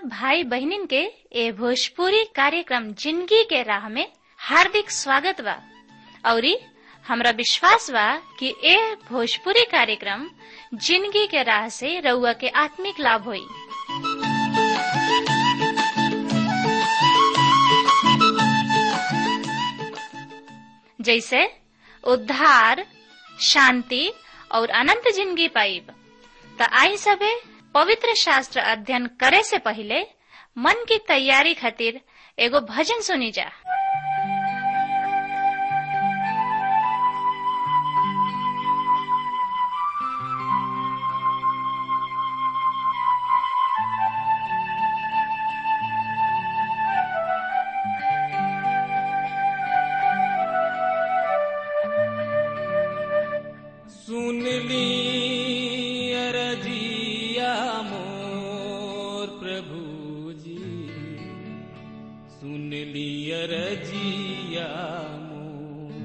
सब भाई बहनिन के ए भोजपुरी कार्यक्रम जिंदगी के राह में हार्दिक स्वागत बा औरी हमरा विश्वास बा कि ए भोजपुरी कार्यक्रम जिंदगी के राह से रउआ के आत्मिक लाभ होई जैसे उद्धार शांति और अनंत जिंदगी पाइब त आई सबे पवित्र शास्त्र अध्ययन करे से पहले मन की तैयारी खातिर एगो भजन सुनी जा सुन ली अरजिया मोर प्रभु जी सुन ली अरजिया मोर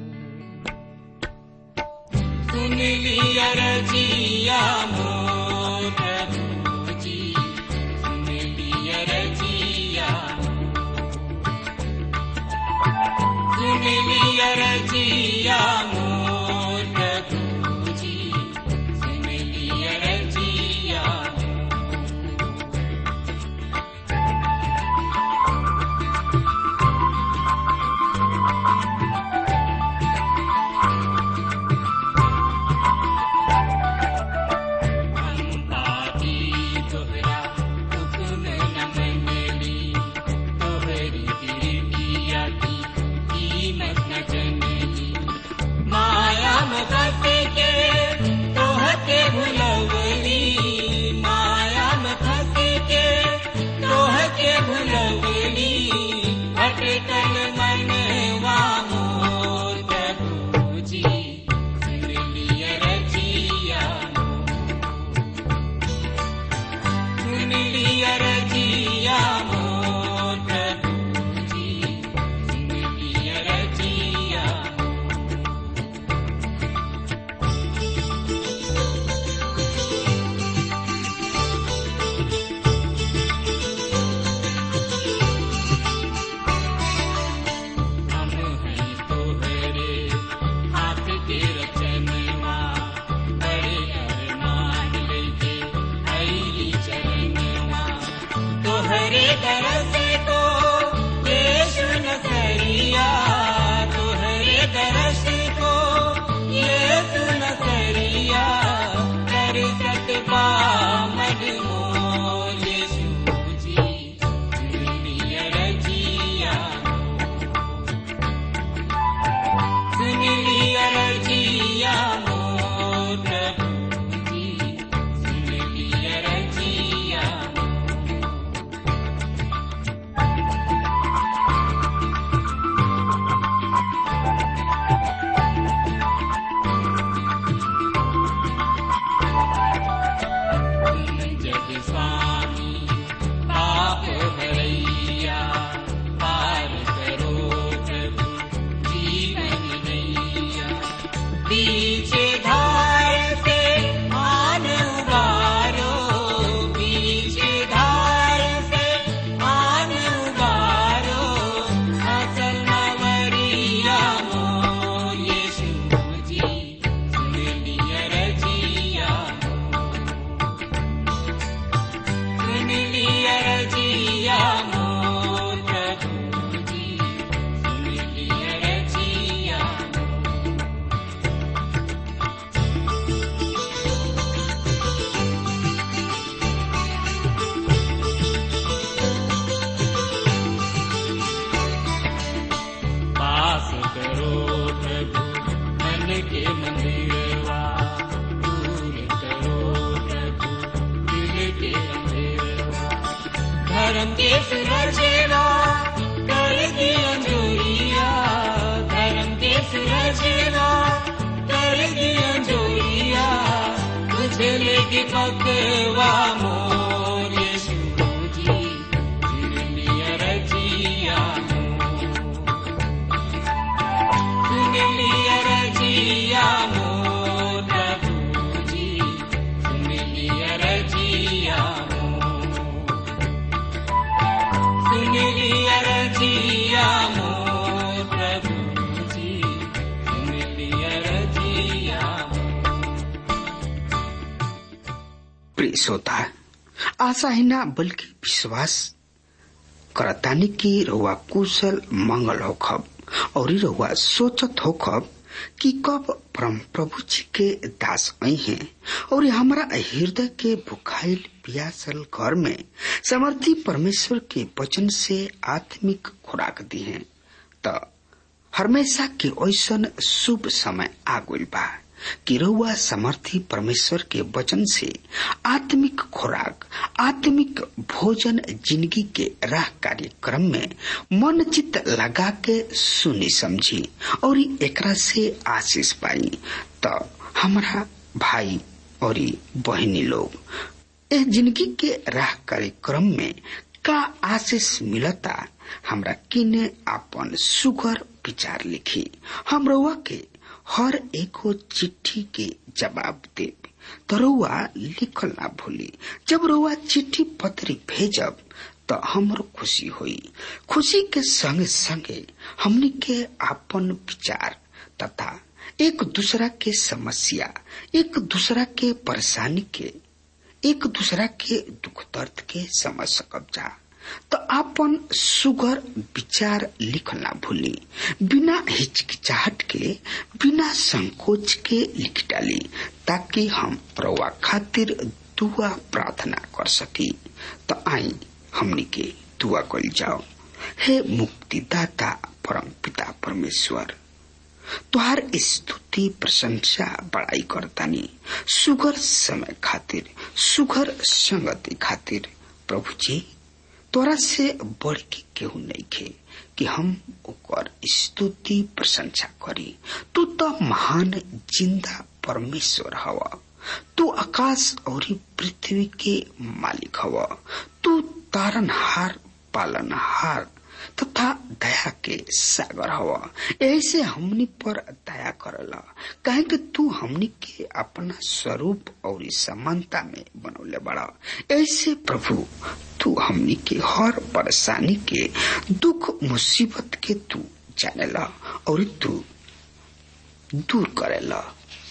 सुन ली अरजिया मोर प्रभु जी सुन ली अरजिया सुन ली अरजिया मोर प्रभु जी सुन ली अरजिया पापी तोहरा हुक्म न मनली तोहरी गिरगिया की कीमत न जनली माया में फंस के तोहके भुलवली माया में फंस के तोहके भुलवली भटकल मनवा मोर प्रभु जी सुन लिया रजिया सुन लिया रजिया मोर प्रभु जी सुन लिया रजिया हम हैं तोहरे हाथ के रचनवा बड़े अरमान लेके आईली चरणवा तोहरे दरस को यीशु नसरिया तोहरे दरस को यीशु नसरिया कर सकबा मन मोर यीशु जी दुनिया रजिया सुन लिया रजिया मोर प्रभु जी सुन लिया रजिया जग स्वामी पाप भरैया पार करो प्रभु जीवन नैया पीछे धार से आन उबारो पीछे धार से आन उबारो असल मवरिया मोर यीशु जी सुन लिया रजिया सुन लिया रजिया मोर प्रभु जी सुन लिया रजिया पास करो प्रभु मन के मंदिरवा दूर करो प्रभु दिल के अंधेरवा धर्म के सुरजेवा कर दी अंजोरिया धर्म के सुरजेवा कर दी अंजोरिया तुझे लेके पकवा मोर यीशु जी फिर लिया रजिया सुन लिया रजिया मोर प्रभु जी सुन लिया रजिया मोर श्रोता आशा ही ना बल्कि विश्वास करतानी की रहुआ कुशल मंगल होखब और रहुआ सोचत होखब कि कब परम प्रभु जी के दास आई हैं और हमारा हृदय के भुखाइल पियासल घर में समर्थी परमेश्वर के वचन से आत्मिक खुराक दी है त हमेशा के ऐसन शुभ समय आ गइल बा कि रउआ समर्थी परमेश्वर के वचन से आत्मिक खुराक आत्मिक भोजन जिंदगी के राह कार्यक्रम में मन चित लगा के सुनी समझी और एकरा से आशीष पाई तो हमारा भाई और बहनी लोग इस जिंदगी के राह कार्यक्रम में का आशीष मिलता हमरा किने अपन सुगर विचार लिखी हम रउआ के हर एको चिट्ठी के जवाब दे तो रउआ लिखल ना भूली जब रउआ चिट्ठी पत्री भेजब तो हमरो खुशी हुई खुशी के संगे संगे हमनी के अपन विचार तथा एक दूसरा के समस्या एक दूसरा के परेशानी के एक दूसरा के दुख दर्द के समझ सकब जा तो अपन सुगर विचार लिखना भूली बिना हिचकिचाहट के बिना संकोच के लिख डाली ताकि हम रवा खातिर दुआ प्रार्थना कर सकी तो आई हमनी के दुआ कल जाओ हे मुक्तिदाता परम पिता परमेश्वर तुहार स्तुति प्रशंसा बड़ाई करतानी सुगर समय खातिर सुगर संगति खातिर प्रभु जी तोरा से बढ़ के केहू नहीं खे कि हम ओकर स्तुति प्रशंसा करी तू तो महान जिंदा परमेश्वर हवा तू आकाश और पृथ्वी के मालिक हवा तू तारनहार पालनहार तथा दया के सागर हवा ऐसे हमनी पर दया करला कहे कि तू हमनी के अपना स्वरूप और समानता में बनौले बड़ा ऐसे प्रभु तू हमनी के हर परेशानी के दुख मुसीबत के तू जानेला और तू दूर करेला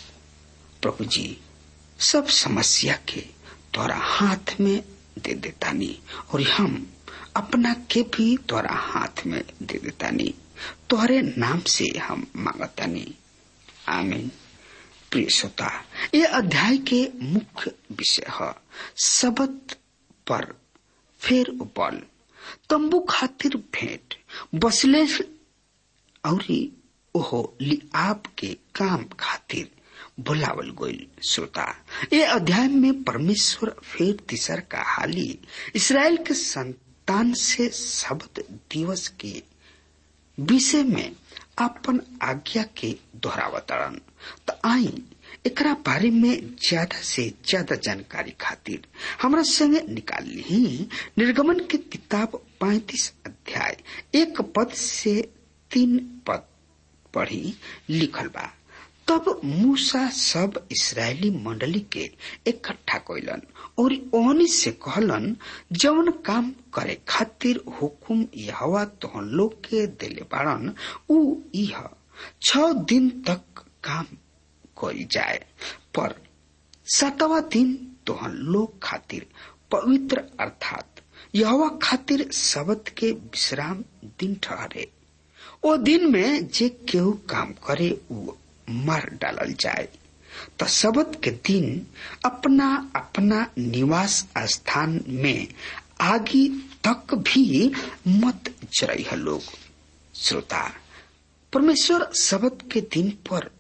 प्रभु जी सब समस्या के तोरा हाथ में दे देतानी और हम अपना के भी तोरा हाथ में दे देतानी तोहरे नाम से हम मांगतानी आमीन प्रिय श्रोता ये अध्याय के मुख्य विषय है शबद पर फेर बल तंबू खातिर भेंट बसले और ओहो लिआब के काम खातिर बुलावल गईल श्रोता ये अध्याय में परमेश्वर फिर तीसर का हाली इसराइल के संतान से शब्द दिवस के विषय में अपन आज्ञा के दोहरावतरण तो आई एकरा बारे में ज्यादा से ज्यादा जानकारी खातिर हमरा संगे निकाल ली निर्गमन के किताब पैतीस अध्याय एक पद से तीन पद पढ़ी लिखल बा तब मूसा सब इसराइली मंडली के इकट्ठा कैलन और ओहनी से कहलन जौन काम करे खातिर हुकुम यहवा तोहन लोग के दिले बाड़न उ यह छ दिन तक काम करी जाए पर सातवा दिन तोहन लोग खातिर पवित्र अर्थात यहवा खातिर शब्द के विश्राम दिन ठहरे ओ दिन में जे केहू काम करे उ मार डालल जाए तो शबद के दिन अपना अपना निवास स्थान में आगे तक भी मत जरई लोग श्रोता परमेश्वर शबद के दिन पर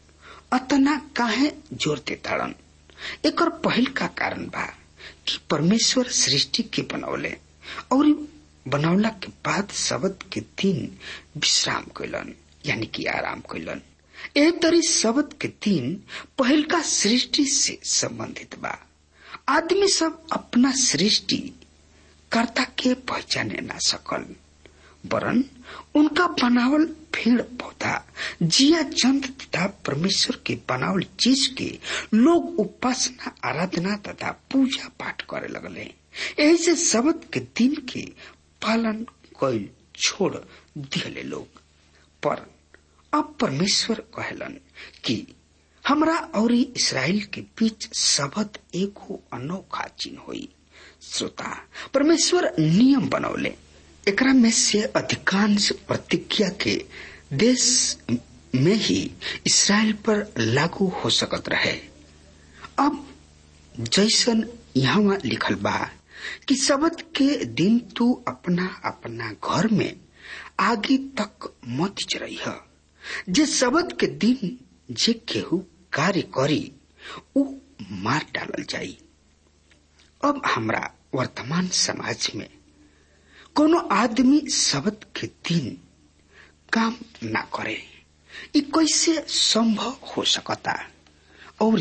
अतना काहे जोर देताड़न एक पहल का कारण बा कि परमेश्वर सृष्टि के बनौले और बनौला के बाद शबद के दिन विश्राम कैलन यानी कि आराम कैलन एह तरी शब्द के दिन पहल का सृष्टि से संबंधित बा आदमी सब अपना सृष्टि कर्ता के पहचाने ना सकल वरन उनका बनावल पेड़ पौधा जिया जंत तथा परमेश्वर के बनावल चीज के लोग उपासना आराधना तथा पूजा पाठ करे लगले यही से शब्द के दिन के पालन कैल छोड़ दिले लोग पर अब परमेश्वर कहलन कि हमरा और इसराइल के बीच शबद एगो अनोखा चिन्ह हुई श्रोता परमेश्वर नियम बनौले एकरा में से अधिकांश प्रतिज्ञा के देश में ही इसराइल पर लागू हो सकत रहे अब जैसन यहाँ लिखल बा कि शबद के दिन तू अपना अपना घर में आगे तक मत चरई जे शबद के दिन जे केहू कार्य करी उ मार डालल जाई अब हमरा वर्तमान समाज में कोनो आदमी शबद के दिन काम ना करे ई कैसे संभव हो सकता और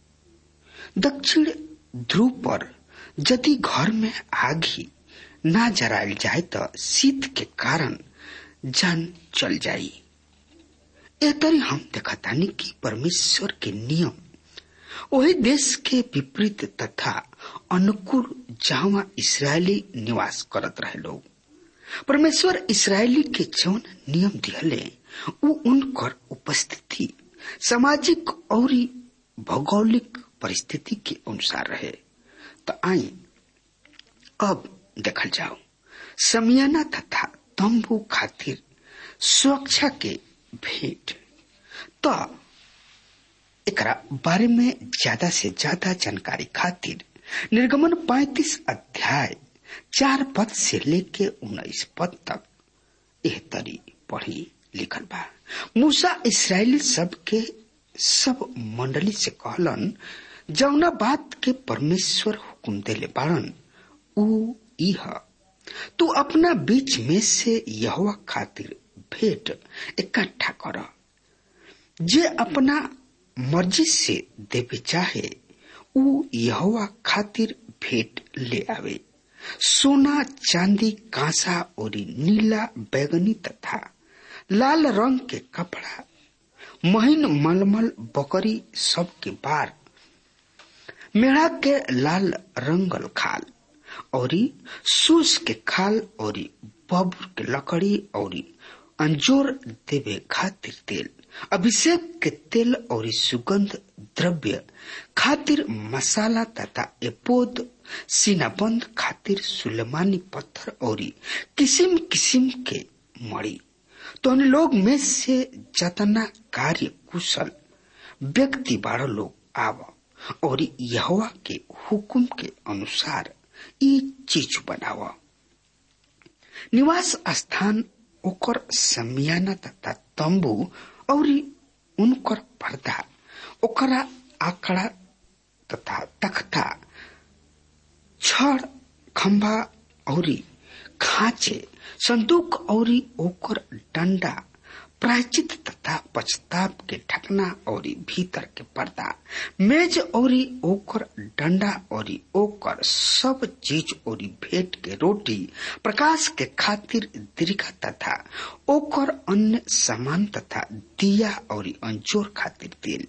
दक्षिण ध्रुव पर यदि घर में आगी ना जरायल जाए तो शीत के कारण जान चल जाई ए तरी हम देखतानी कि परमेश्वर के नियम वही देश के विपरीत तथा अनुकूल जहाँ इसराइली निवास करत रहे लोग परमेश्वर इसराइली के जौन नियम दिहले उ उनकर उपस्थिति सामाजिक और भौगोलिक परिस्थिति के अनुसार रहे तो आई अब देखल जाओ समियाना तथा तंबू खातिर सुरक्षा के भेंट तो एकरा बारे में ज्यादा से ज्यादा जानकारी खातिर निर्गमन 35 अध्याय चार पद से लेके उन्नीस पद तक एह तरी पढ़ी लिखल बा मूसा इसराइली सब के सब मंडली से कहलन जौना बात के परमेश्वर हुकुम देले बाड़न उ इह तू अपना बीच में से यहवा खातिर भेंट इकट्ठा कर जे अपना मर्जी से देवे चाहे उ यहवा खातिर भेंट ले आवे सोना चांदी कांसा और नीला बैगनी तथा लाल रंग के कपड़ा महीन मलमल बकरी सब के बार मेढ़ा के लाल रंगल खाल और सूस के खाल और बबुर के लकड़ी और अंजोर देवे खातिर तेल अभिषेक के तेल और सुगंध द्रव्य खातिर मसाला तथा एपोद सीनाबंद खातिर सुलेमानी पत्थर और किसिम किसिम के मड़ी तो उन लोग में से जतना कार्य कुशल व्यक्ति बारह लोग आव और यहवा के हुकुम के अनुसार ये चीज बनाव निवास स्थान ओकर समियाना तथा तंबू और उनकर पर्दा ओकरा आंकड़ा तथा तख्ता छड़ खंभा और खांचे संदूक और ओकर डंडा प्रायचित तथा पछताप के ढकना और भीतर के पर्दा मेज और ओकर डंडा और ओकर सब चीज और भेंट के रोटी प्रकाश के खातिर दीर्घा तथा ओकर अन्य सामान तथा दिया और अंजोर खातिर तेल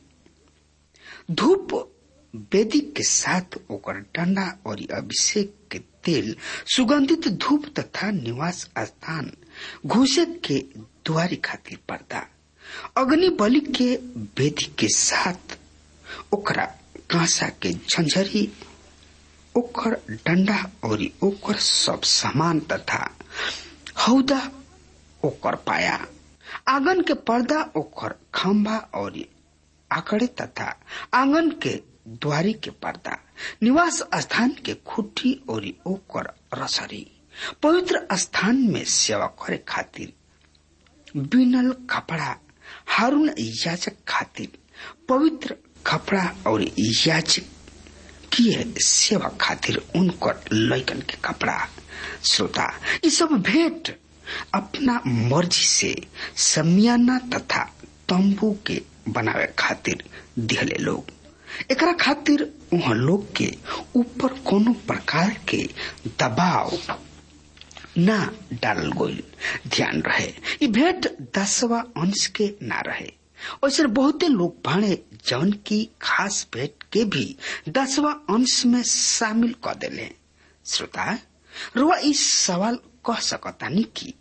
धूप वेदी के साथ ओकर डंडा और अभिषेक के तेल सुगंधित धूप तथा निवास स्थान घुसे के द्वारी खातिर पर्दा अग्नि बलि के वेदी के साथ ओकरा कांसा के झंझरी ओकर डंडा और ओकर सब सामान तथा हौदा ओकर पाया आंगन के पर्दा ओकर खंभा और आकड़े तथा आंगन के द्वारी के पर्दा निवास स्थान के खुट्टी और ओकर रसरी पवित्र स्थान में सेवा करे खातिर बिनल कपड़ा हारून याचक खातिर पवित्र कपड़ा और याचक किए सेवा खातिर उनकर लैकन के कपड़ा श्रोता ये सब भेंट अपना मर्जी से समियाना तथा तंबू के बनावे खातिर दिहले लोग एकरा खातिर वहाँ लोग के ऊपर कोनो प्रकार के दबाव ना डालल गईल ध्यान रहे ये भेंट दसवा अंश के ना रहे ऐसे बहुते लोग भाड़े जौन की खास भेंट के भी दसवा अंश में शामिल कर दिले श्रोता रुआ इस सवाल कह सकता नहीं की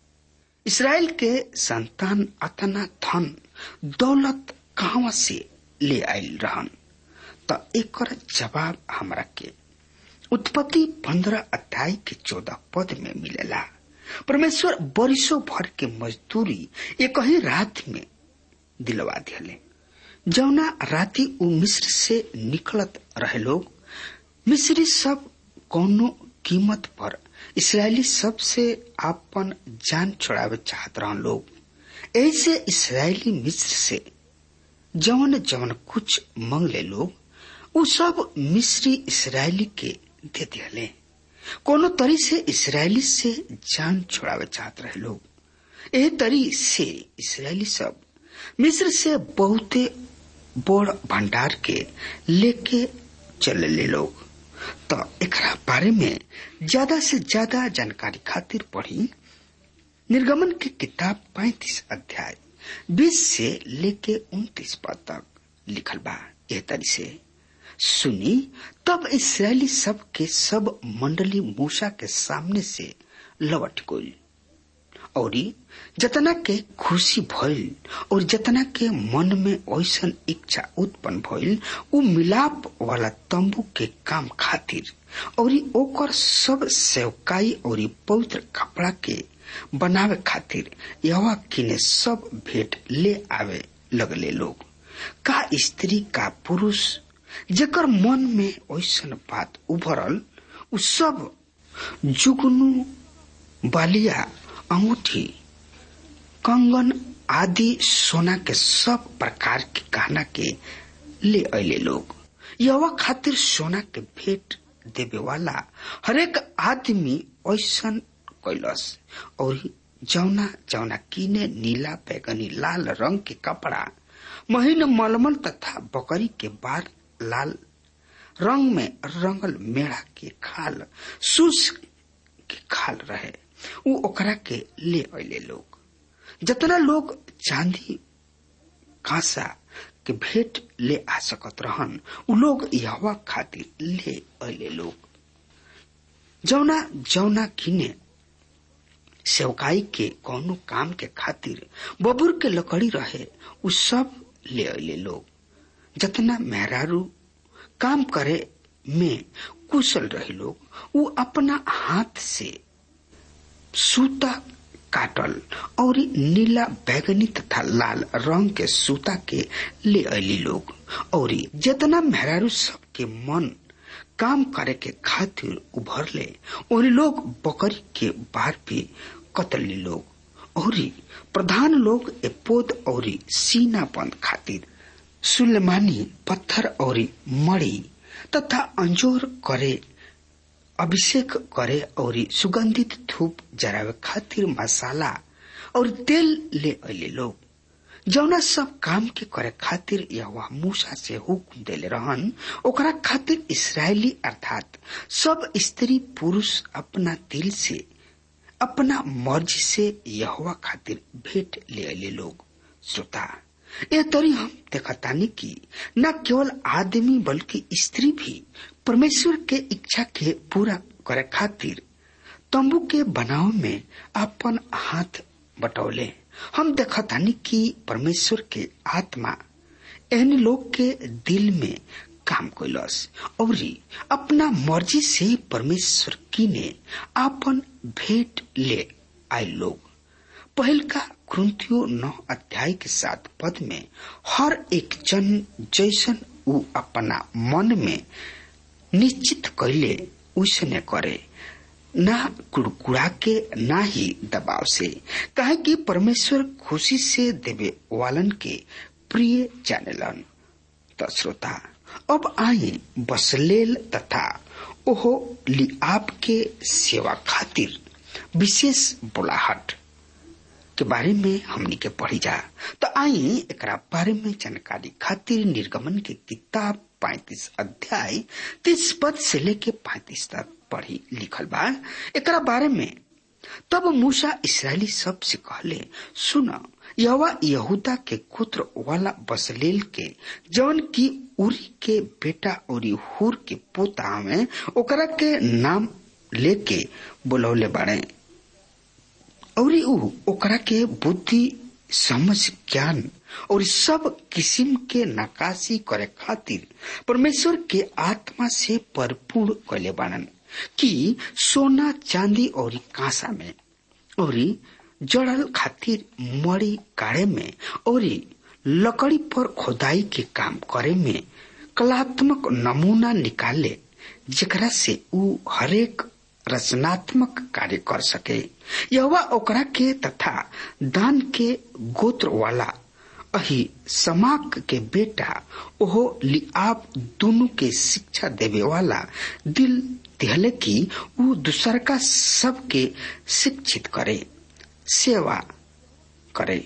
इसराइल के संतान अतना धन दौलत कहाँ से ले आयल रहन त एकर जवाब हमरा के उत्पत्ति पंद्रह अध्याय के चौदह पद में मिलेला परमेश्वर बरिसों भर के मजदूरी एक ही रात में दिलवा दिले जौना राति उ मिस्र से निकलत रहे लोग मिस्री सब कौनो कीमत पर इसराइली सब से आपन जान छोड़ावे चाहत रहन लोग ऐसे इसराइली मिस्र से जवन जवन कुछ मंगले लोग उ सब मिस्री इसराइली के दे दिले कोनो तरी से इसराइली से जान छोड़ावे चाहत रहे लोग एह तरी से इसराइली सब मिस्र से बहुते बड़ भंडार के लेके चले लोग तो एकरा बारे में ज्यादा से ज्यादा जानकारी खातिर पढ़ी निर्गमन की किताब पैतीस अध्याय बीस से लेके उन्तीस पद तक लिखल बा एह तरी से सुनी तब इसराइली सब के सब मंडली मूसा के सामने से लवट गई और जतना के खुशी भइल और जतना के मन में ऐसन इच्छा उत्पन्न भइल उ मिलाप वाला तंबू के काम खातिर और ओकर सब सेवकाई और पवित्र कपड़ा के बनावे खातिर यवा किने सब भेंट ले आवे लगले लोग का स्त्री का पुरुष जेकर मन में ऐसन बात उभरल उ सब जुगनू बालिया अंगूठी कंगन आदि सोना के सब प्रकार के गहना के ले अले लोग यवा खातिर सोना के भेंट देवे वाला हरेक आदमी ऐसन कैलस और जौना जौना कीने नीला बैगनी लाल रंग के कपड़ा महीन मलमल तथा बकरी के बार लाल रंग में रंगल मेढ़ा के खाल सूस के खाल रहे उ ओकरा के ले अले लोग जतना लोग चांदी कांसा के भेंट ले आ सकत रहन उ लोग यहवा खातिर ले अले लोग जौना जौना किने सेवकाई के कौनो काम के खातिर बबुर के लकड़ी रहे उ सब ले अले लोग जतना मेहरारू काम करे में कुशल रहे लोग उ अपना हाथ से सूता काटल और नीला बैगनी तथा लाल रंग के सूता के ले अली लोग और जितना मेहरारू सब के मन काम करे के खातिर उभरले और लोग बकरी के बार भी कतली लोग और प्रधान लोग एपोद और सीना बंद खातिर सुलेमानी पत्थर और मड़ी तथा अंजोर करे अभिषेक करे और सुगंधित धूप जरावे खातिर मसाला और तेल ले अले लोग जौना सब काम के करे खातिर यह मूसा से हुक्म देले रहन ओकरा खातिर इसराइली अर्थात सब स्त्री पुरुष अपना दिल से अपना मर्जी से यहवा खातिर भेंट ले अले लोग श्रोता यह तरी हम देखतानी कि न केवल आदमी बल्कि स्त्री भी परमेश्वर के इच्छा के पूरा करे खातिर तंबू के बनाव में अपन हाथ बटौले हम देखतानी कि परमेश्वर के आत्मा एहन लोग के दिल में काम कैलस और अपना मर्जी से परमेश्वर की ने अपन भेंट ले आए लोग पहल का क्रंथियो नौ अध्याय के साथ पद में हर एक जन जैसन उ अपना मन में निश्चित कैले उसने करे ना कुड़कुड़ा के ना ही दबाव से कहे कि परमेश्वर खुशी से देवे वालन के प्रिय जानेलन तो श्रोता अब आए बसलेल तथा ओहो लिआब के सेवा खातिर विशेष बुलाहट के बारे में हमनी के पढ़ी जा तो आई एक बारे में जानकारी खातिर निर्गमन के किताब पैतीस अध्याय तीस पद से लेके पैतीस तक पढ़ी लिखल बा एक बारे में तब मूसा इसराइली सब से कहले सुन यवा यहूदा के कुत्र वाला बसलेल के जौन की उरी के बेटा और हुर के पोता में ओकरा के नाम लेके बुलौले बाड़े और ऊ ओकरा के बुद्धि समझ ज्ञान और सब किस्म के नकाशी करे खातिर परमेश्वर के आत्मा से परिपूर्ण कैले बानन कि सोना चांदी और कांसा में और जड़ल खातिर मड़ी काढ़े में और लकड़ी पर खोदाई के काम करे में कलात्मक नमूना निकाले जेकरा से ऊ हरेक रचनात्मक कार्य कर सके यह ओकरा के तथा दान के गोत्र वाला अही समाक के बेटा ओहो लिआब दोनों के शिक्षा देवे वाला दिल दिहले कि ऊ दूसर का सबके शिक्षित करे सेवा करे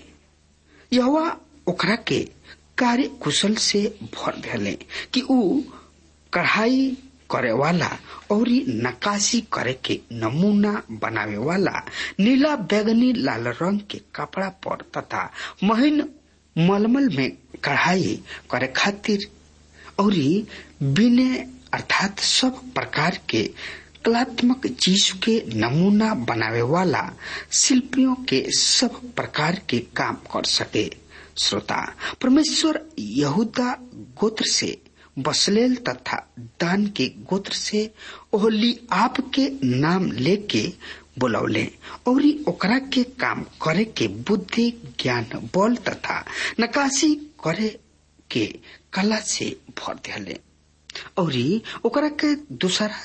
यह ओकरा के कार्य कुशल से भर दिले कि ऊ कढ़ाई करे वाला और नकाशी करे के नमूना बनावे वाला नीला बैगनी लाल रंग के कपड़ा पर तथा महीन मलमल में कढ़ाई करे खातिर और बिने अर्थात सब प्रकार के कलात्मक चीज के नमूना बनावे वाला शिल्पियों के सब प्रकार के काम कर सके श्रोता परमेश्वर यहूदा गोत्र से बसलेल तथा दान के गोत्र से ओहली आप के नाम लेके बुलौले और ओकरा के काम करे के बुद्धि ज्ञान बल तथा नकाशी करे के कला से भर दिले और ओकरा के दूसरा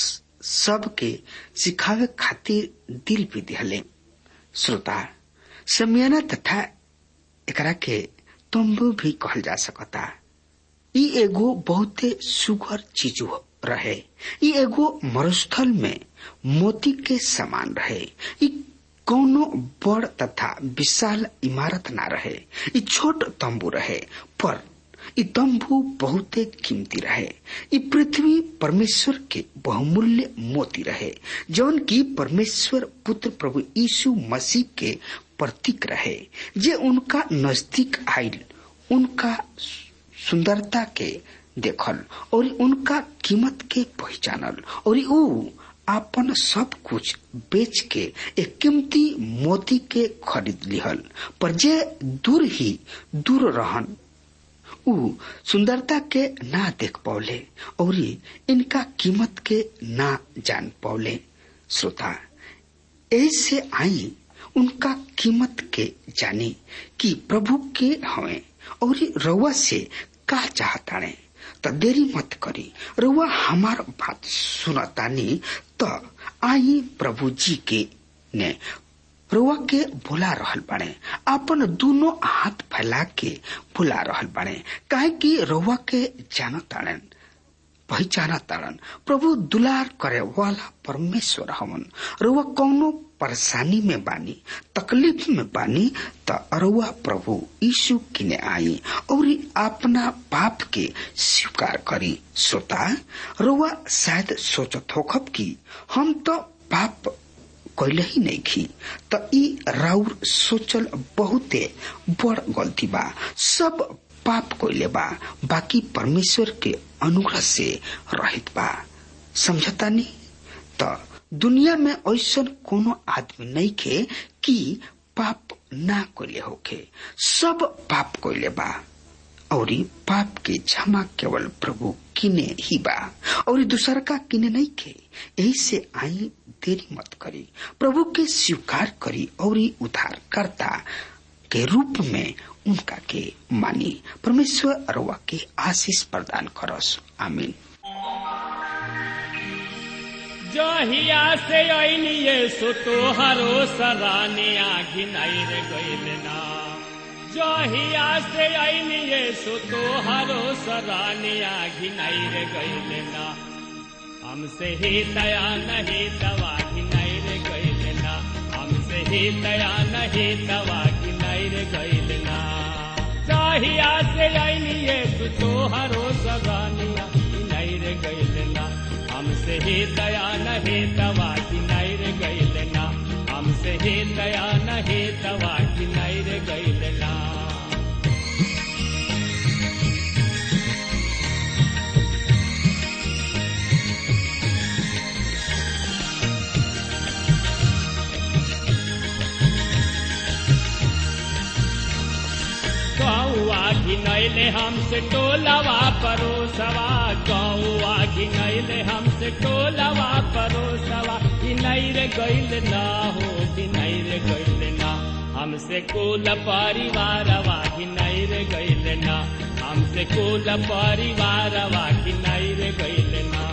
सब के सिखावे खातिर दिल भी दिले श्रोता समियाना तथा एकरा के तंबू भी कहल जा सकता ई एगो बहुते सुगर चीज रहे ई एगो मरुस्थल में मोती के समान रहे ई कौनो बड़ तथा विशाल इमारत ना रहे ई छोट तंबू रहे पर ई तंबू बहुते कीमती रहे ई पृथ्वी परमेश्वर के बहुमूल्य मोती रहे जौन की परमेश्वर पुत्र प्रभु यीशु मसीह के प्रतीक रहे जे उनका नजदीक आयल उनका सुंदरता के देखल और उनका कीमत के पहचानल और ऊ आपन सब कुछ बेच के एक कीमती मोती के खरीद लिहल पर जे दूर ही दूर रहन ऊ सुंदरता के ना देख पौले और इनका कीमत के ना जान पौले श्रोता ऐसे आई उनका कीमत के जानी कि प्रभु के हवे और रउआ से का चाहताने त देरी मत करी रउआ हमार बात सुनतानी त आई प्रभु जी के ने रउआ के बुला रहल बाड़े अपन दोनों हाथ फैला के बुला रहल बाड़े काहे कि रउआ के जानताड़न पहचाना ताड़न प्रभु दुलार करे वाला परमेश्वर हवन रउआ कौनो परेशानी में बानी तकलीफ में बानी त अरुआ प्रभु यीशु किने आई और अपना पाप के स्वीकार करी सोता रुआ शायद सोचत होखब कि हम तो पाप कैले ही नहीं खी त ई राउर सोचल बहुते बड़ गलती बा सब पाप कैले बा बाकी परमेश्वर के अनुग्रह से रहित बा समझता नहीं त दुनिया में ऐसा कोनो आदमी नहीं खे कि पाप ना कैले होखे सब पाप कैले बा और पाप के क्षमा केवल प्रभु किने ही बा और दूसर का किने नहीं खे यही से आई देरी मत करी प्रभु के स्वीकार करी और उद्धार करता के रूप में उनका के मानी परमेश्वर अरवा के आशीष प्रदान करस आमीन जहिया से ऐनिए सो तोहरो सराने आघिनाई रे गइल ना जहिया से ऐनिए सो तोहरो सराने आघिनाई रे गइल ना हमसे ही दया नहीं दवा घिनाई रे गइल ना हमसे ही दया नहीं दवा घिनाई रे गइल ना जहिया से ऐनिए सो तोहरो सराने आघिनाई रे गइल ना हमसे ही दया नहीं दवा की नैर गैल ना हमसे ही दया नहीं दवा की नैर गैल ना घिनैले हमसे टोलवा परोसवा गौआ घिनैले हमसे टोलवा परोसवा घिनैर गैल ना हो घिनैर गैल ना हमसे कुल परिवारवा घिनैर गैल ना हमसे कुल परिवारवा घिनैर गैल ना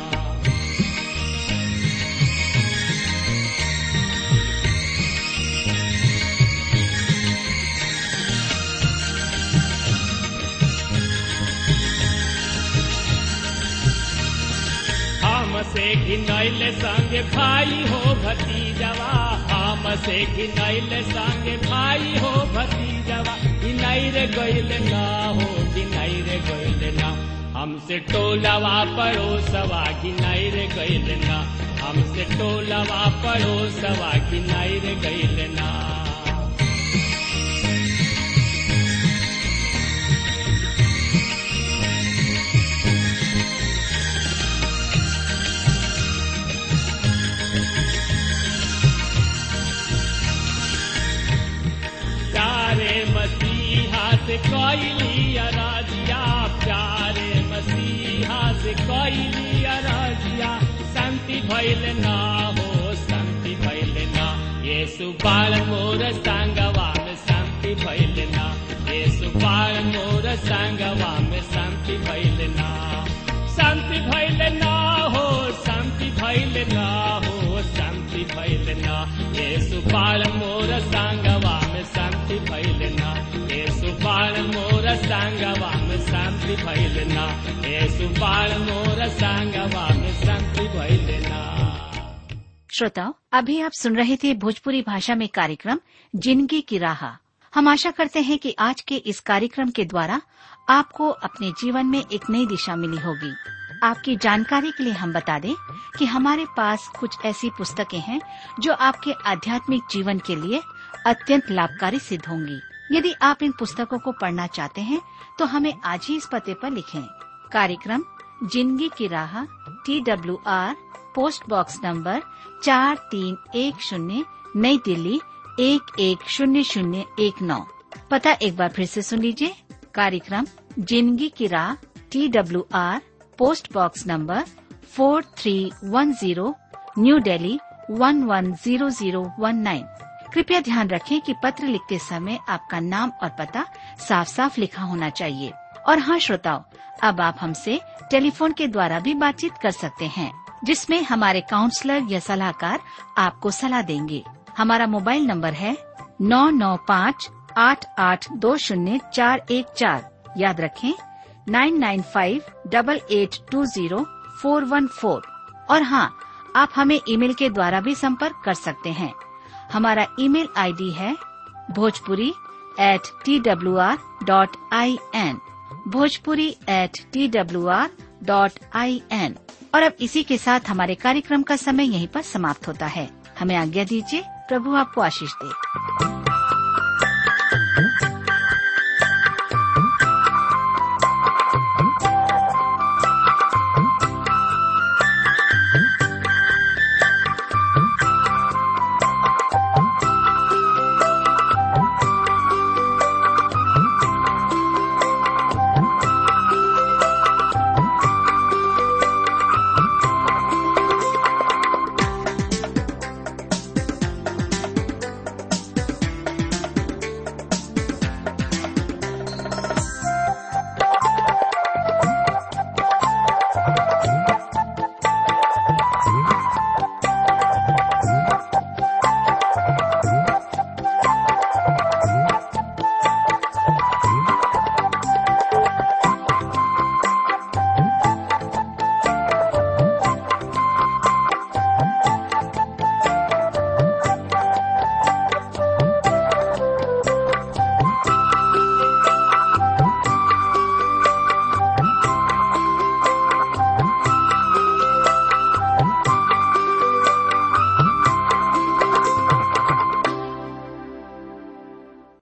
हमसे घिनैल संग भाई हो भतीजवा हमसे घिनैल संग भाई हो भतीजवा घिनैर गैल ना हो घिनैर गैल ना हमसे टोलवा पड़ोसवा घिनैर गैल ना हमसे टोलवा पड़ोसवा घिनैर गैल ना प्यारे मसीहा से कैली अराजिया प्यारे मसीहा से कैली अराजिया शांति भैल ना हो शांति भैल ना ये सुबाल मोर संगवा में शांति भैल ना ये सुबाल मोर संगवा में शांति भैल ना शांति भैल ना हो शांति भैल ना हो शांति भैल ना ये सुबाल मोर संगवा में शांति भैल ना ये सुबाल मोर संगवा में शांति भैल ना ये सुबाल मोर संगवा में शांति भैल ना श्रोताओं अभी आप सुन रहे थे भोजपुरी भाषा में कार्यक्रम जिंदगी की राह हम आशा करते हैं कि आज के इस कार्यक्रम के द्वारा आपको अपने जीवन में एक नई दिशा मिली होगी आपकी जानकारी के लिए हम बता दें कि हमारे पास कुछ ऐसी पुस्तकें हैं जो आपके आध्यात्मिक जीवन के लिए अत्यंत लाभकारी सिद्ध होंगी यदि आप इन पुस्तकों को पढ़ना चाहते हैं तो हमें आज ही इस पते पर लिखें कार्यक्रम जिंदगी की राह T W R post box number चार तीन एक शून्य नई दिल्ली एक एक शून्य शून्य एक नौ पता एक बार फिर से सुन लीजिए कार्यक्रम जिंदगी की राह T W R post box number four three one zero new Delhi one one zero zero one nine कृपया ध्यान रखें कि पत्र लिखते समय आपका नाम और पता साफ साफ लिखा होना चाहिए और हाँ श्रोताओ अब आप हमसे टेलीफोन के द्वारा भी बातचीत कर सकते हैं जिसमें हमारे काउंसलर या सलाहकार आपको सलाह देंगे हमारा मोबाइल नंबर है नौ नौ पाँच आठ आठ दो शून्य चार एक चार याद रखें nine nine five double eight two zero four one four और हाँ आप हमें ईमेल के द्वारा भी संपर्क कर सकते हैं हमारा ईमेल आईडी है Bhojpuri at T W R dot I N Bhojpuri at T W R dot I N और अब इसी के साथ हमारे कार्यक्रम का समय यहीं पर समाप्त होता है हमें आज्ञा दीजिए प्रभु आपको आशीष दे